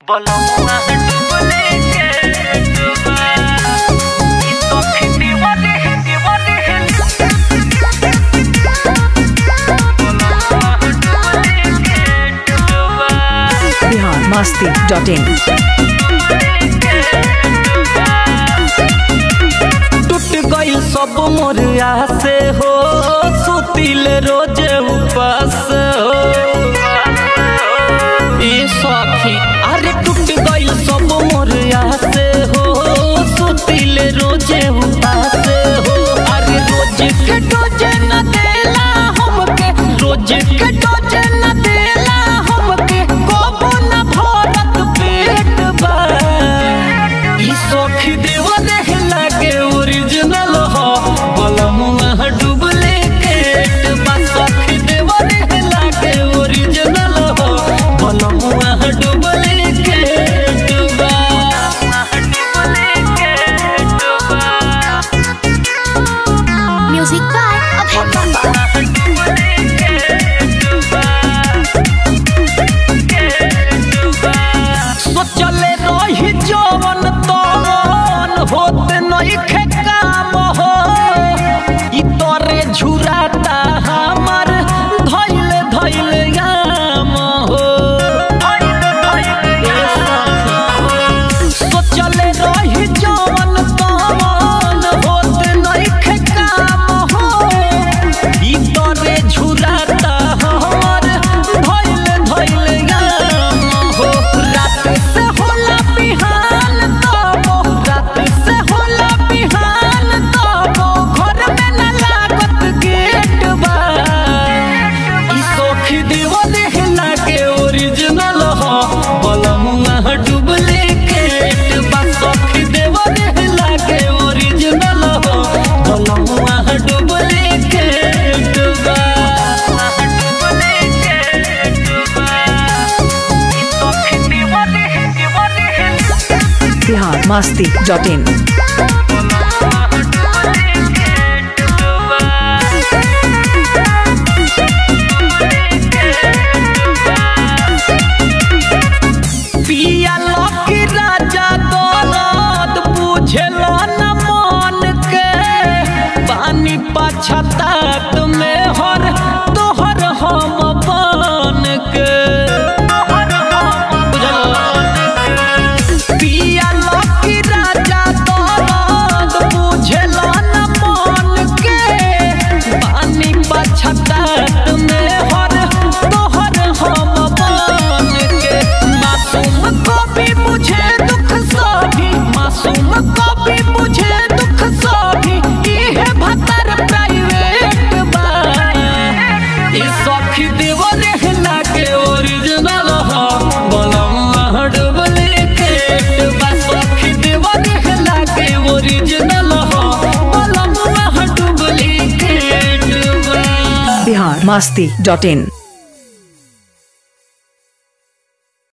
बलमुआ डुबले के डुबा ई सखी दीवाने है दीवाने है बलमुआ डुबले के डुबा बिहार मस्ती डॉट इन टूट गई सब मोर से हो सुतिल रोज उपास हो ए सखी अरे टूट गई सब मोर से हो सुतिल रोज उपास हो अरे रोज के डोज न देला हमके रोज के डोज न देला हमके कोबो न भरत पेट बा ई सखी देवा देख लागे ओरिजिनल हो बलमुआ डुबले केट बा सखी देवा देख लागे ओरिजिनल हो बलमुआ डुबले केट बा डुबले केट बा Music by Abhay Bamba. सोचले रही जवन तवन होते नइखे काम हो ई तोरे झुराता हमर धइले धइले गाम हो सोचले रही जवन तवन होते नइखे काम हो ई तोरे झुराता हमर धइले धइले गाम हो रात से होला बिहान तबो रात से होला बिहान तबो घर में न लागत गेट बा ई सोखी देवा देहला के ओरिजिनल हो बलमुआ डुबले केट बा सोखी देवा देहला के ओरिजिनल हो बलमुआ डुबले केट बा डुबले केट बा ई सोखी देवा देह देवा देह बिहार मस्ती डॉट इन पिया लकी राजा दौलत बुझल न मन के पानी पछतात में हर तोहर हम बन के पिया लकी राजा दौलत बुझल न मन के पानी पछतात में हर तोहर हम बन के मासूम को भी मुझे दुख सभी मासूम को भी मुझे दुख सभी इहे भतर प्राइवेट बा ई सखी देव रहना के ओरिजिनल हो बलम डुबले केट बा सखी देव रहना के ओरिजिनल हो बलम डुबले केट बा बिहार मस्ती डॉट इन